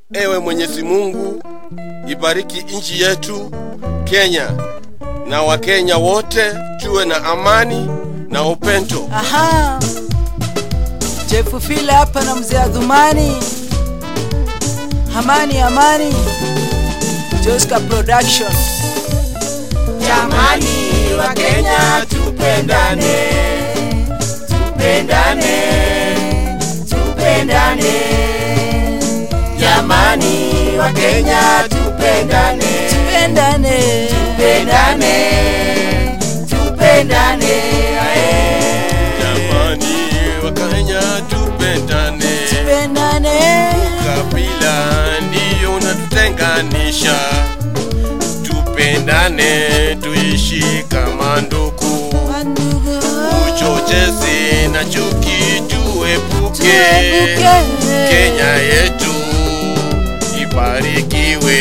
Ewe Mwenyezi Mungu, ibariki nchi yetu Kenya na Wakenya wote, tuwe na amani na upendo. Aha. Jeff Fila hapa na mzee Adhumani. Amani amani. Joska Production. Jamani wa Kenya tupendane, tupendane, tupendane. Jamani wa Kenya tupendane, Tupendane. tupendane, tupendane. ae. Jamani Wakenya tupendane, Tupendane. kabila ndiyo unatutenganisha. Tupendane, tuishi kama ndugu, Wandugu. uchochezi na chuki tuepuke. Tuepuke. Kenya yetu ibarikiwe.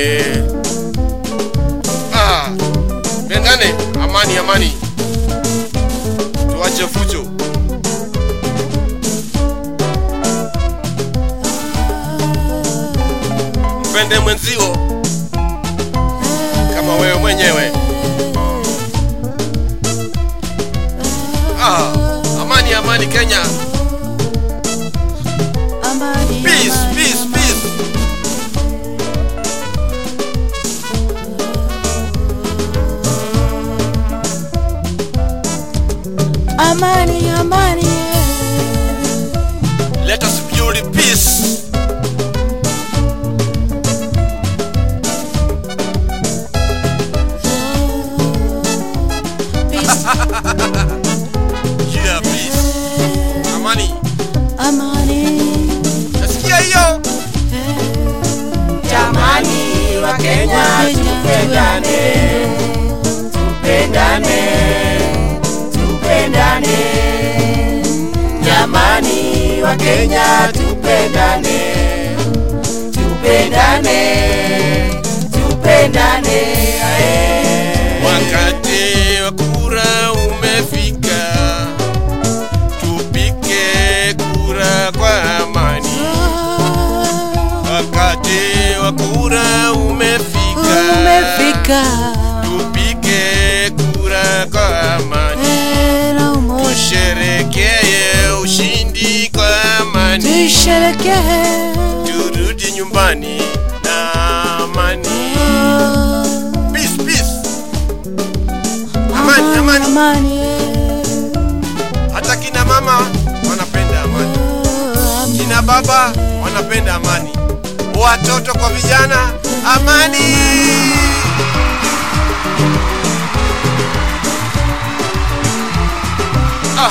Ah, pendane, amani amani, tuache fujo. Mpende mwenzio kama wewe mwenyewe. Ah, amani amani Kenya. Amani. Peace, amani, peace, peace. Amani amani. Let us build peace. Peace. Yeah, peace. Amani. Amani. Nasikia hiyo? Jamani wa Kenya tupendane, tupendane, tupendane. Jamani wa Kenya tupendane, tupendane, tupendane. ae. Wakati wa kura umefika. Tupike kura kwa amani. Wakati wa kura umefika. Umefika. Tupike kura kwa amani. Hera umoja. Tusherekee ushindi kwa amani. Tusherekee. Turudi nyumbani na amani. Peace, peace. Amani, amani. Amani. Hata kina mama wanapenda amani, kina baba wanapenda amani, watoto kwa vijana, amani. Ah.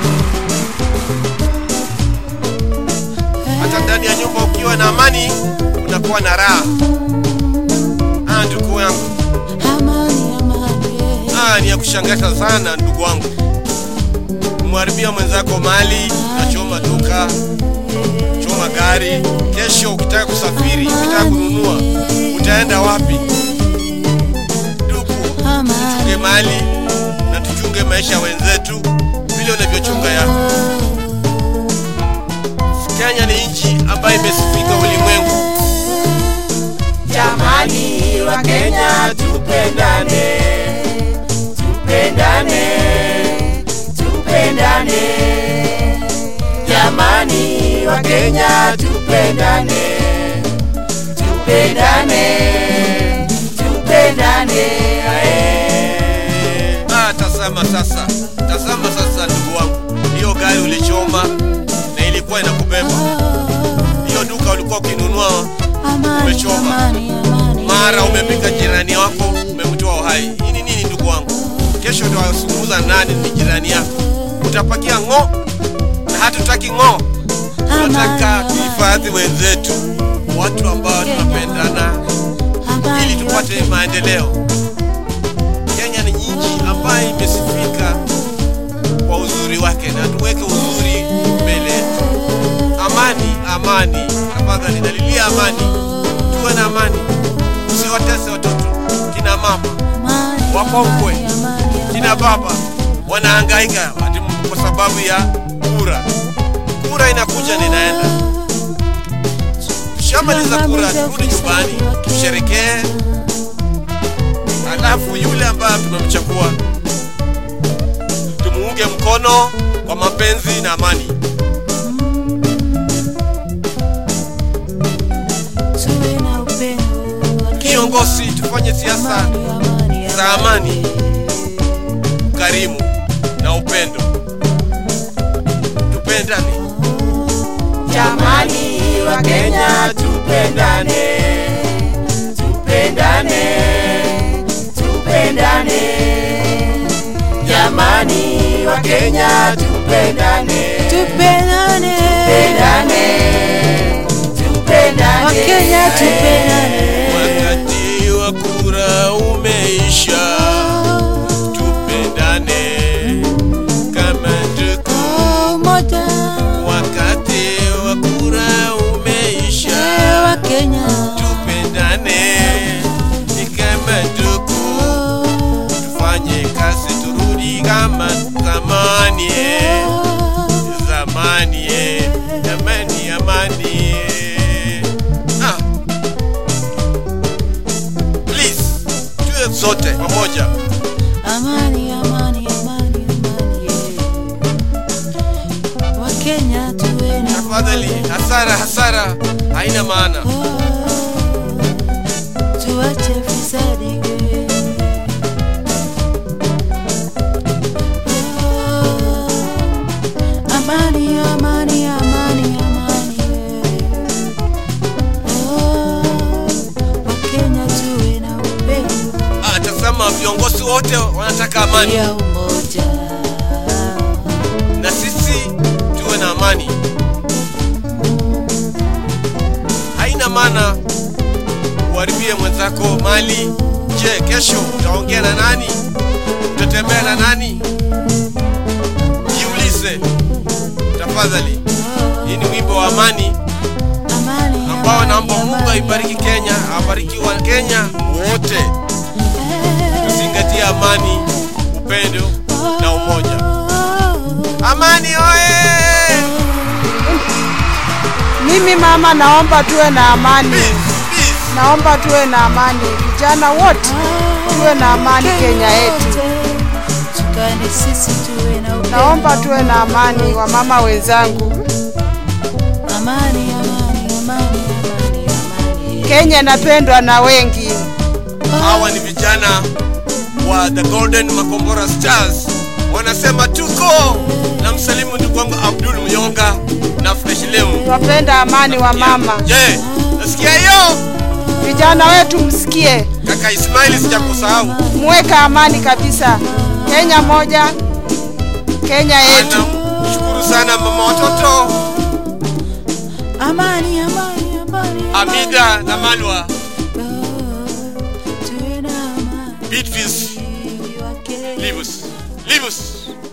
Hata ndani ya nyumba ukiwa na amani unakuwa na raha. Ah, ndugu yangu, Amani amani. ah, ni ya kushangaza sana ndugu wangu kumharibia mwenzako mali, unachoma duka, choma gari. Kesho ukitaka kusafiri, ukitaka kununua, utaenda wapi? Ndugu, tuchunge mali na tuchunge maisha ya wenzetu vile unavyochunga yako. Kenya ni nchi ambayo imesifika ulimwengu. Jamani wa Kenya tupendane, tupendane, tupendane. Jamani wa Kenya tupendane, tupendane, tupendane. ae. Ah, tazama sasa, tazama sasa ndugu wangu, hiyo gari ulichoma na ilikuwa inakubeba. Hiyo duka ulikuwa ukinunua Amani Umechoma. amani amani. mara umepika jirani wako umemtoa uhai. Hii ni nini ndugu wangu? Kesho ndio wasungumza nani ni jirani yako, utapakia ng'o, na hatutaki ng'o. Tunataka tuhifadhi wenzetu, watu ambao tunapendana ili tupate maendeleo. Kenya ni nchi ambayo imesifika kwa uzuri wake, na tuweke uzuri mbele yetu. Amani, amani, tafadhali nalilia amani, tuwe na amani, usiwatese watoto, kina mama, wakongwe, kina baba wanahangaika ati kwa sababu ya kura. Kura inakuja na inaenda. Tukishamaliza kura turudi nyumbani tusherekee, alafu yule ambaye tumemchagua tumuunge mkono kwa mapenzi na amani. tuwe na upendo Kiongozi, tufanye siasa amani, za amani, ukarimu na upendo, tupendane. Jamani wa Kenya tupendane, tupendane, tupendane. Jamani wa Kenya tupendane, tupendane tupendane, tupendane. wakenya tupendane Wakati wa kura umeisha, tupendane kama ndugu. umoja Wakati wa kura umeisha, wakenya tupendane kama ndugu. Tufanye kazi turudi kama zamani, eh. zamani, eh. amani, amani. eh. Ah. Please, tuwe sote pamoja. amani amani amani amani yeah. wakenya tuwe na Tafadhali, hasara hasara haina maana. Oh, tuache fisadi Oh, amani amani amani amani Oh, wakenya tuwe na upendo Ah, tazama viongozi wote wanataka amani ya umoja na sisi tuwe na amani. Haina maana uharibie mwenzako mali. Je, kesho utaongea na nani? Utatembea na nani? Jiulize tafadhali. Hii ni wimbo wa amani amani ambao naomba amani, Mungu amani, aibariki Kenya, abariki wa Kenya wote. Eh, Tuzingatie amani, upendo na umoja. oh, Amani oye! Mimi mama, naomba tuwe na amani, Peace, peace. naomba tuwe na amani, vijana wote tuwe na amani Kenya yetu. Tukane sisi tuwe na upendo. Naomba tuwe na amani, wamama wenzangu. amani, amani, amani, amani, amani. Kenya inapendwa na wengi. Hawa ni vijana wa The Golden Makombora Stars, wanasema tuko na msalimu ndugu wangu Abdul Myonga na Fresh Lemu. Twapenda amani wa mama. Je, nasikia hiyo? Vijana wetu msikie, Kaka Ismaili sijakusahau. muweka amani kabisa. Kenya moja, Kenya yetu. Anamshukuru sana mama watoto Amani, amani, amani, Amida na Malwa Oh, tuwe na amani. Beatrice Wake- Livus Livus